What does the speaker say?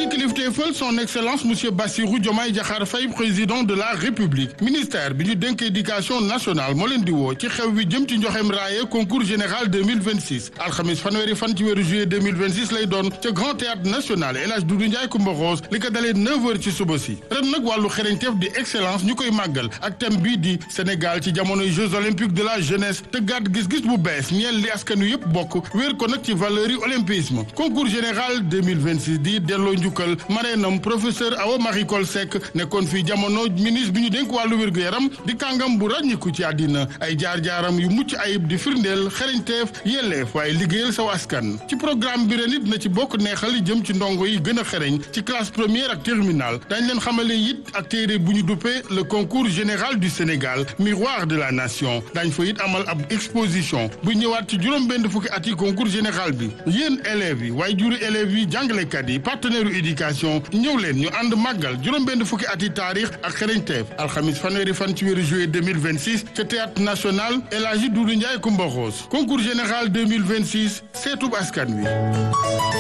kilifteefal son excellence monsieur Bassirou Diomaye Diakhar Faye président de la république ministère bi ñu dénk éducation nationale moo leen di woo ci xew wi jëm ci njoxem raaye concours général 2026 alxamis fanweeri fan ci weeru juillet 2026 lay doon ca grand théâtre national El Hadj Doudou Ndiaye Coumba Rose li ko dalee 9h ci suba si ren nag wàllu xereñteef di excellence ñu koy màggal ak thème bii di Sénégal ci jamonoy Jeux olympiques de la jeunesse te gàtt gis-gis bu bees ñeel li askan wi yëpp bokk wéer ko nag ci valeur yi olympisme concours général 2026 di delloo njukkal mareenam professeur Awa Marie Coll Seck nekkoon fii jamono ministre bi ñu dénk wàllu wér-gu-yaram di kàngam bu ràññiku ci àddina ay jaar-jaaram yu mucc ayib di firndeel xereñteef yelleef waaye liggéeyal saw askan ci programme bi ren it na ci bokk neexal jëm ci ndongo yi gën a xereñ ci classe première ak terminale dañ leen xamale it ak téere bu ñu duppee le concours général du Sénégal miroir de la nation dañ fa it amal ab exposition bu ñëwaat ci juróom-benn fukki at yi concours général bi yéen élèves yi waaye juri élèves yi jàngalekat yi partenaire u éducation ñëw leen ñu ànd màggal juróom-benn fukki at yi taarix ak xereñteef alxamis fanweeri fan ci weeru juillet 2026 ca théâtre national El Hadji Doudou Ndiaye Coumba Rose concours général 2026 seetub askan wi